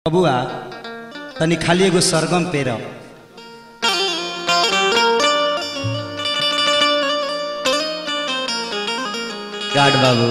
बबुआ तनी खाली एगो सरगम पेर गार्ड बाबू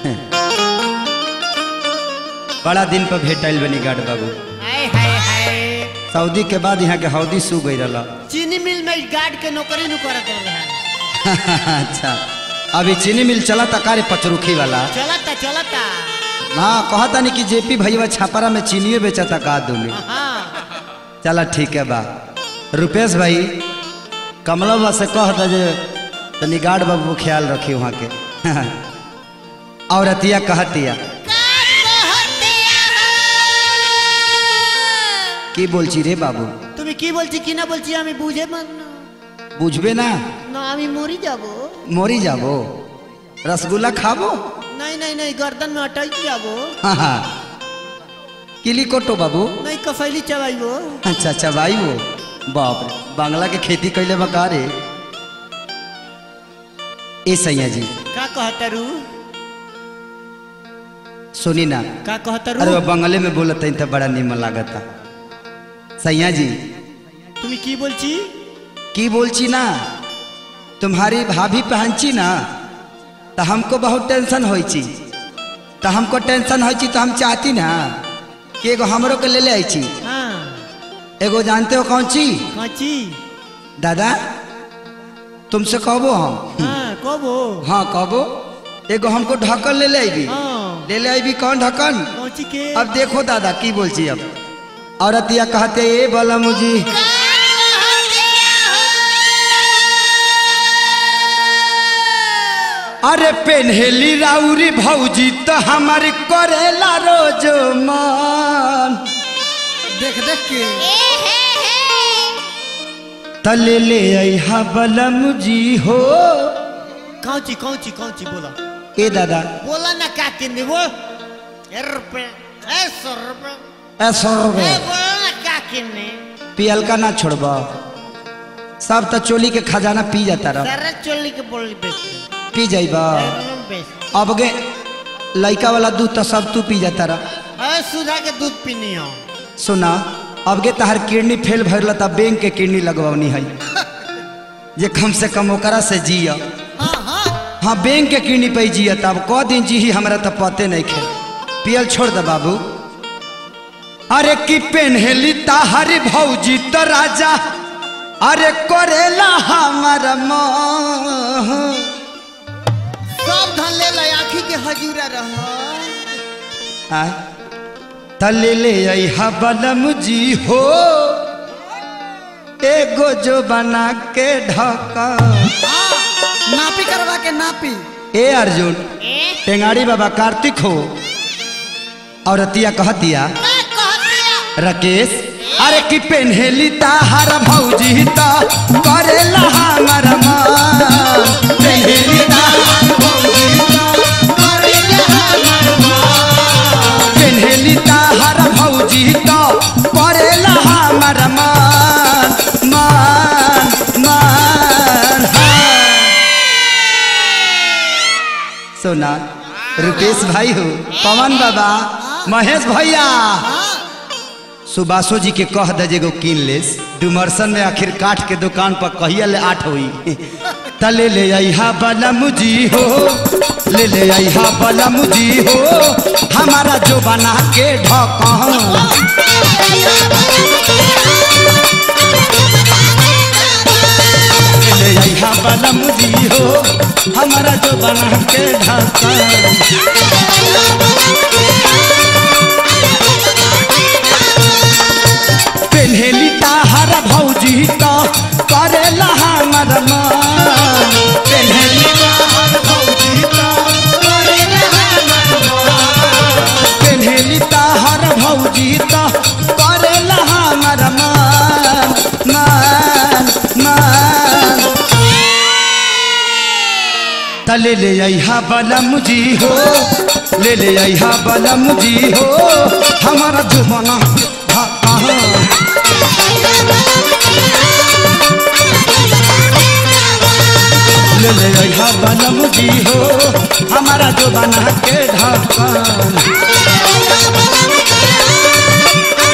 बड़ा दिन पर भेटल बनी गार्ड बाबू हाय हाय हाय सऊदी के बाद यहाँ के हौदी सू गई रहा चीनी मिल में गार्ड के नौकरी नु करत रहे अच्छा अभी चीनी मिल चला था कार्य पचरुखी वाला चलता चलता हाँ कहता नहीं कि जेपी भैया छापरा में चीनियो बेचा था का दूंगी हाँ चला ठीक है बा रुपेश भाई कमला बा से कह दे जे तनी गार्ड बाबू ख्याल रखी वहाँ के और अतिया कहतिया কি বলছি রে বাবু তুমি কি বলছি কি না বলছি আমি বুঝে মান বুঝবে না না আমি মরি যাব মরি যাব রসগোল্লা খাবো नहीं नहीं नहीं गर्दन में अटक जाबो हाँ हाँ किली कोटो बाबू नहीं कफैली चबाइबो अच्छा अच्छा भाई वो बाप रे बांग्ला के खेती कैले बका रे ए सैया जी का कहतरू सुनी ना का कहतरू अरे वो बंगले में बोलत तो बड़ा निमन लागता सैया जी তুমি কি বলছি की बोलची ना तुम्हारी भाभी पहनची ना तो हमको बहुत टेंशन होई छी तो हमको टेंशन होई छी तो हम चाहती ना कि एगो हमरो के ले ले आई छी हाँ एगो जानते हो कौन ची काची दादा तुमसे कहबो हम हाँ कबो हाँ कहबो एगो हमको ढक्कन ले ले आईबी हाँ ले ले आईबी कौन ढक्कन काची के अब देखो दादा की बोल छी अब औरतिया कहते ए बोला मुझी अरे पेन्हेली राउरी भौजी तो हमार करेला रोज मन देख देख के तले ले अहा बलम जी हो कौची कौची कौची बोला ए दादा बोला ना का किन्नी वो ए रुपए ए सौ रुपए ऐसो ए बोला ना का किन्नी पियलका ना छोड़ब सब तो चोली के खजाना पी जाता रह सारा चोली के बोली बेच पी जाइबा एकदम बेच अब गे लड़का वाला दूध तो सब तू पी जाता रह ए सुधा के दूध पीनी हो सुना अब गे तहार किडनी फेल भरल तब बैंक के किडनी लगवानी है जे कम से कम ओकरा से जिया हाँ हाँ हाँ बैंक के किडनी पे जिया तब क दिन जी हमरा तो पते नहीं खे पियल छोड़ दे बाबू अरे की पेन्हेली ताहरी भौजी तो राजा अरे करेला हमार मोह सब धन ले ले आखी के हजूरा रह आय तले ले अहा बलम जी हो एगो जो बना के ढका नापी करवा के नापी ए अर्जुन टेंगाड़ी बाबा कार्तिक हो और अतिया कहतिया राकेश अरे की पेन्हेली ताहार भौजी ता करेला हमर मान पेन्हेली ताहार भौजी ता करेला हमर मान पेन्हेली ताहार भौजी ता करेला हमर मान मान मान सोना रुपेश भाई हो पवन बाबा महेश भैया सुबासो जी के कह दे जेगो कीन लेस डुमरसन में आखिर काठ के दुकान पर कहिया ले आठ होई तले ले आईहा बलम जी हो ले ले आईहा बलम जी हो हमारा जो बना के ढका ले ले आईहा बलम जी हो हमारा जो बना के ढका पेन्हेली ताहार भौजी तो करेला हमर मान पेन्हेली ताहार भौजी तो करेला हमर मान पेन्हेली ताहार भौजी तो करेला हमर मान मान मान तले ले अहा बलम जी हो ले ले अहा बलम जी हो हमारा जुबाना ढाका ले ले अहा बलम जी हो हमारा जुबाना के ढक्कन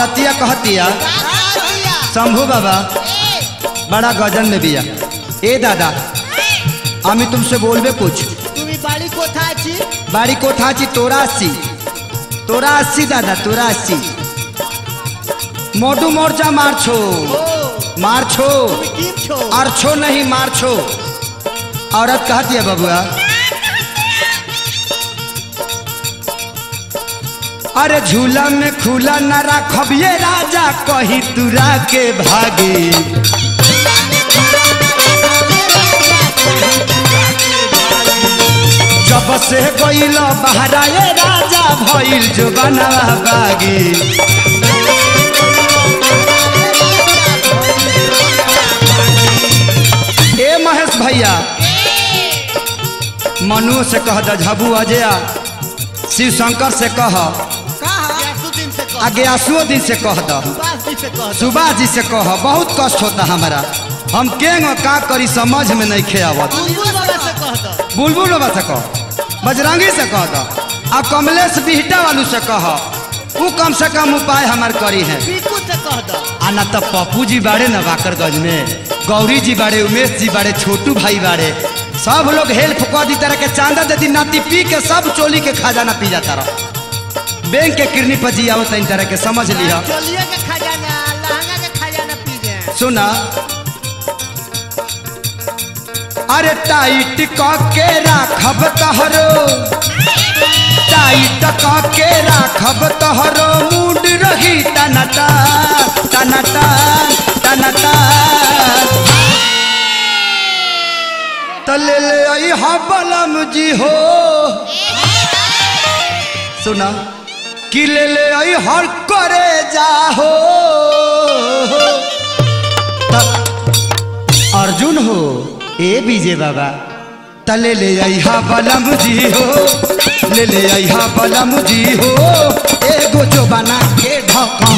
औरतिया कहतिया शंभू बाबा बड़ा गजन में बिया ए दादा আমি तुमसे बोलबे कुछ তুমি বাড়ি কোথায় আছি বাড়ি কোথা আছি তোরা আসছি তোরা আসছি দাদা তোরা আসছি मोटू मोर्चा मारछो ও मारछो তুমি টিম ছো अरछो नहीं मारछो औरत कहती है बबुआ अरे झूला में खुला न राखब ये राजा कहीं तुरा के भागी जब से गईल बहरा ये राजा भइल जो बना बागी ए महेश भैया मनु से कह द झबू अजया शिव शंकर से कह दिन से कह आगे आंसुओं दिन से कह द सुभाष जी से कह सुभाष जी से कह बहुत कष्ट होता हमारा हम केंग का करी समझ में नहीं खे आवत बुलबुल बाबा से कह दो बुलबुल बाबा से कह बजरंगी से कह द आ कमलेश बिहटा वालू से कह ऊ कम से कम उपाय हमार करी है पीकू से कह दो आ ना तो पप्पू जी बाड़े ना बाकरगंज में गौरी जी बाड़े उमेश जी बाड़े छोटू भाई बाड़े सब लोग हेल्प कर दी तरह के चांदा दे दी नाती पी के सब चोली के खजाना पी जाता रह बैंक के किरनी पर जी आवत इन तरह के समझ लिया चोलिए के खजाना लहंगा के खजाना पी गए सुना अरे टाइट क के राखब तहरो टाइट क के राखब तहरो मूड रही टनटा टनटा टनटा तो ले ले आई हा बलम जी हो सुना कि ले ले आई हर करे जाहो त- अर्जुन हो ए विजय बाबा तले ले आई हा बलम जी हो ले ले आई हा बलम जी हो एगो जो बना के ढका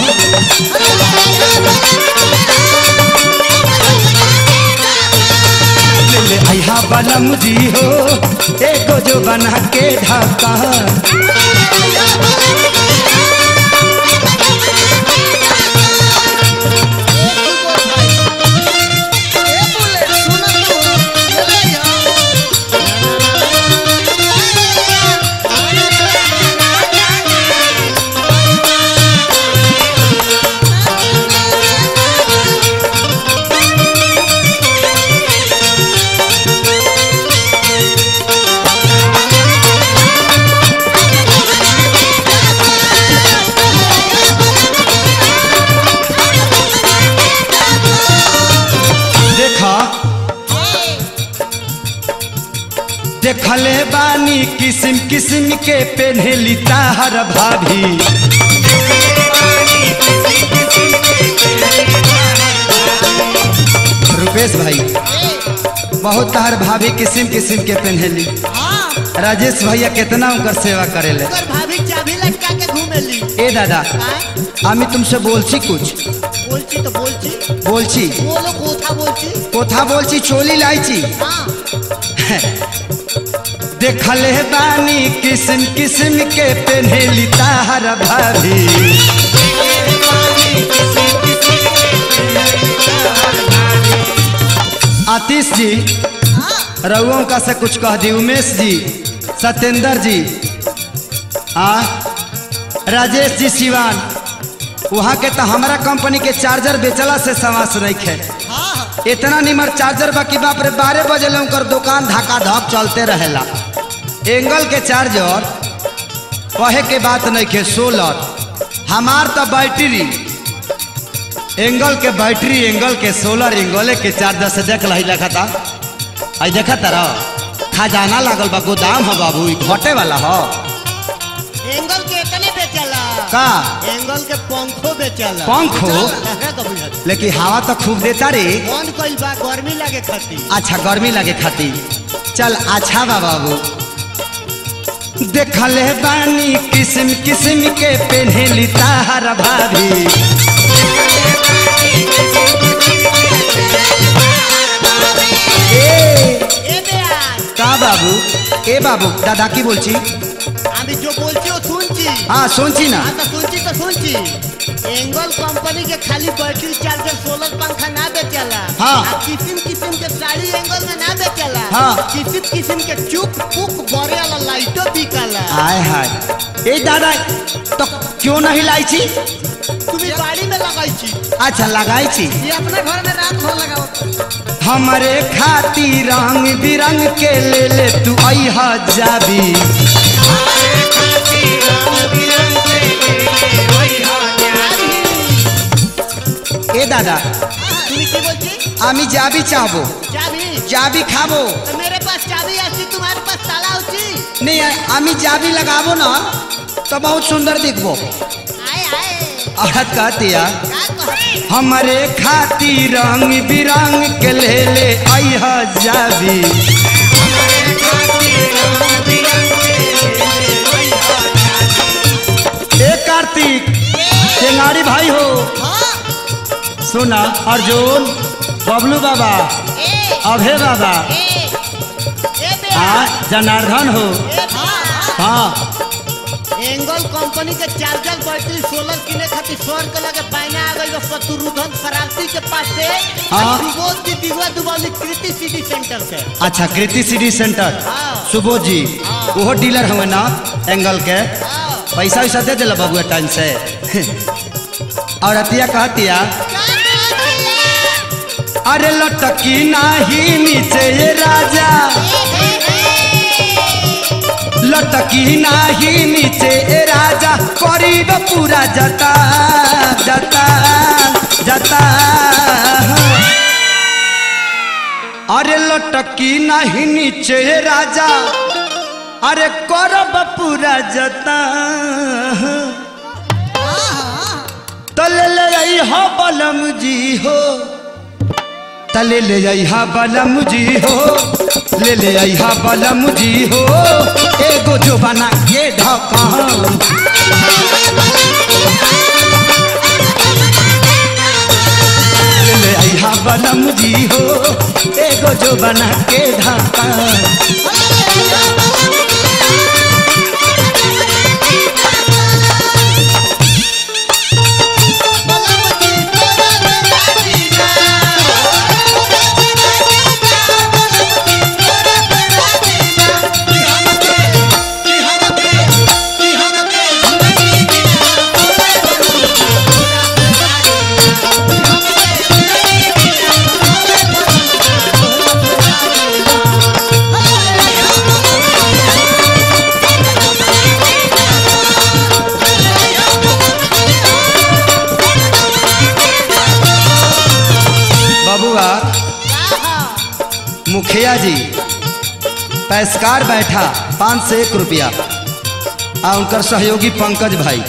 ले ले आई हा बलम जी हो एगो जो बना के ढका देखा देखले बानी किस्म किस्म के पेन्हेली ताहर भाभी रुपेश भाई बहुत ताहर भाभी किस्म किस्म के पेन्हेली राजेश भैया कितना उनकर सेवा करेले भाभी चाबी लटका के घूमेली ए दादा আমি तुमसे বলছি कुछ বলছি তো বলছি বলছি বলো কোথা বলছি কোথা বলছি চলি লাইছি হ্যাঁ देखले बानी किस्म किस्म के पेन्हेली ताहर भाभी आतिश जी रउओं का से कुछ कह दी उमेश जी सत्येंद्र जी आ राजेश जी सिवान वहाँ के तो हमारा कंपनी के चार्जर बेचला से समास नहीं खे इतना निमर चार्जर बाकी बाप रे बारह बजे ले उनकर दुकान धक्का धक चलते रहेला एंगल के चार्जर कहे के बात नहीं खे सोलर हमार तो बैटरी एंगल के बैटरी एंगल के सोलर एंगल के चार्जर से देख लही लखा था आई देखा तारा खजाना लागल बा गोदाम हो बाबू ई घटे वाला हो एंगल के इतने बेचला का एंगल के पंखो बेचला पंखो? लगा कभी हद। लेकिन हवा तो खूब देता रे बंद कइल बा गर्मी लागे खातिर अच्छा गर्मी लगे खातिर चल अच्छा बा बाबू देखले बानी किस्म किस्म के पेन्हेली ताहर भाभी ए এ বেয়ার का बाबू ए बाबू दादा की बोलছি আমি যে বলছি ও শুনছি हाँ শুনছি না আমি তো শুনছি তো শুনছি एंगल कंपनी के खाली बैटरी चार्जर सोलर पंखा ना बेचला हाँ। आ किसिम किसिम के साड़ी एंगल में ना बेचला हाँ। किसिम किसिम के चुप पुक बरे वाला लाइटो बिकला आय हाय ए दादा तो क्यों नहीं लाई छी तुम्हें गाड़ी में लगाई छी अच्छा लगाई छी ये अपने घर में रात भर लगाओ हमारे खातिर रंग बिरंग के ले ले तू अहा जाबी ए दादा তুমি কি বলছি আমি যাবি চাবো চাবি যাবি খাবো তো मेरे पास चाबी आती तुम्हारे पास ताला होती नहीं আমি যাবি लगाबो ना तो बहुत सुंदर दिखबो आए आए औरत कहती है का कहती हमारे खातिर रंग बिरंग के ले ले अहा जाबी ए कार्तिक टेंगारी भाई हो हाँ सुना अर्जुन बबलू बाबा ए अभय बाबा ए ए बे हाँ जनार्दन हो ए हाँ हाँ एंगल कंपनी के चार्जर बैटरी सोलर किने खातिर सौर के लगे बायना आ गई शत्रुधन शरारती के पास से हाँ। सुबोध की दिगवा दुबौली कृति सिटी सेंटर से अच्छा कृति सिटी सेंटर हाँ। सुबोध जी वो डीलर हुए ना एंगल के हाँ। पैसा वैसा दे दिला बबुआ टाइम से और अतिया कहतिया अरे लटकी नाही नीचे ये राजा लटकी नाही नीचे ए राजा करीब पूरा जता जता जता अरे लटकी नाही नीचे ए राजा अरे करब पूरा जता तले ले आई हो बलम जी हो तले ले आई हा बलम जी हो ले ले आई हा बलम जी हो एगो जो बना के ढकान ले ले आई हा बलम जी हो एगो जो बना के ढकान बबुआ मुखिया जी पैसकार बैठा पाँच से एक रुपया आ उनकर सहयोगी पंकज भाई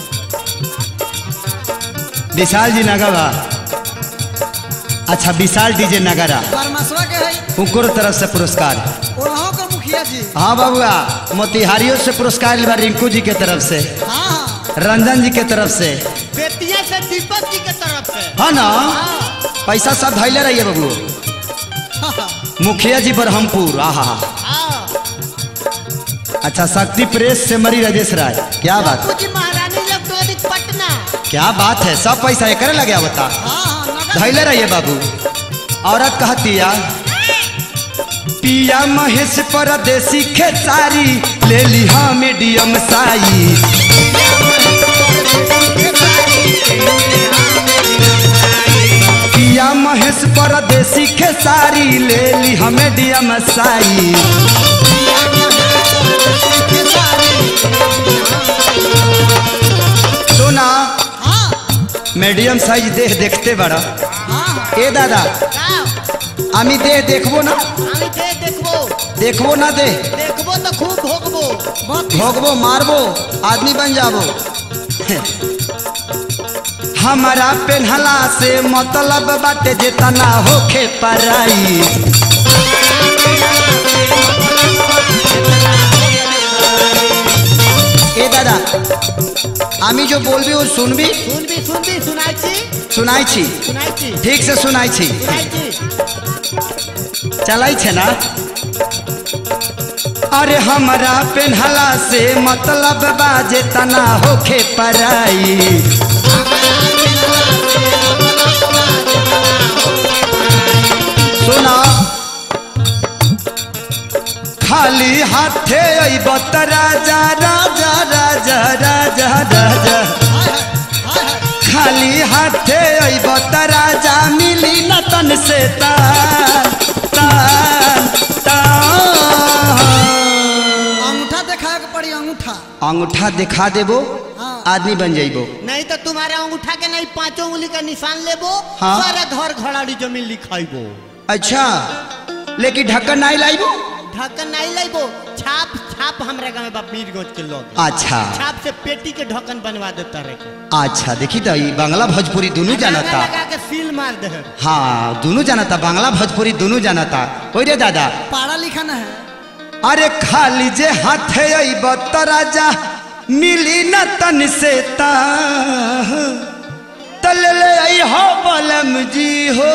विशाल जी नगरा अच्छा विशाल डीजे नगरा परमसवा के है उनको तरफ से पुरस्कार ओनहो के मुखिया जी हाँ बबुआ मोतिहारियों से पुरस्कार लिया रिंकू जी के तरफ से हाँ हाँ रंजन जी के तरफ से बेतिया से दीपक जी के तरफ से हाँ ना हाँ, पैसा सब धैले रहिए बबू मुखिया जी बरहमपुर आहा हाँ। अच्छा शक्ति प्रेस से मरी राजेश राय क्या बात बापू जी महारानी इलेक्ट्रॉनिक पटना क्या बात है सब पैसा एक लगे बता हाँ हाँ नगद धैले रहिए बाबू औरत कहतिया पिया महेश परदेसी खेसारी ले ली हाँ मीडियम साई पिया महेश परदेसी खेसारी ले ली हाँ मीडियम साई सुना हाँ मीडियम साइज देह देखते बड़ा हाँ ए दादा का আমি দেহ দেখবো না আমি যে দেখবো দেখবো না দেহ দেখবো তো খুব ভোগবো बहुत भोगबो मारबो आदमी बन जाबो हमारा पेन्हला से मतलब बाटे जेतना होखे पराई ए दादा আমি जो बोलबी वो सुनबी শুনবি শুনবি শুনাইছি सुनाई छी শুনাইছি ठीक से सुनाई छी শুনাইছি चलाई छे ना अरे हमरा पेन्हला से मतलब बाजे तना होखे पराई सुना खाली हाथे अइब त राजा राजा राजा राजा राजा खाली हाथे अइब त राजा मिली न तन से तान तान तान अंगूठा दिखाए के पड़ी अंगूठा अंगूठा दिखा देबो हाँ। आदमी बन जाइबो नहीं तो तुम्हारे अंगूठा के नहीं पांचों उंगली का निशान लेबो हाँ। सारा घर घड़ाड़ी जमीन लिखाइबो अच्छा लेकिन ढक्कन नहीं लाइबो ढक्कन नहीं लेबो छाप छाप हमरा गाँव में बा मीरगंज के लोग अच्छा छाप से पेटी के ढक्कन बनवा देता रहे अच्छा देखी तो ई बांग्ला भोजपुरी दोनों जानता लगा के सील मार दे हाँ दोनों जानता बांग्ला भोजपुरी दोनों जानता हो रे दादा पढ़ा लिखा न है अरे खाली जे हाथे अइब त राजा मिली न तन से ता तल ले आई हो बलम जी हो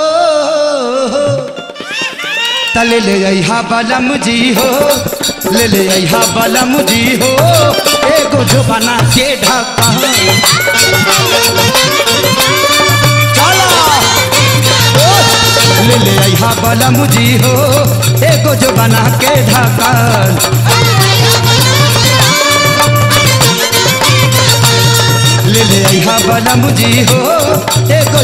तल ले आई हा बलम जी हो ले ले आई हा बलम जी हो एगो जो बना के ढका चला ले ले आई हा बलम जी हो एगो जो बना के ढकन ले ले आई हा बलम जी हो एगो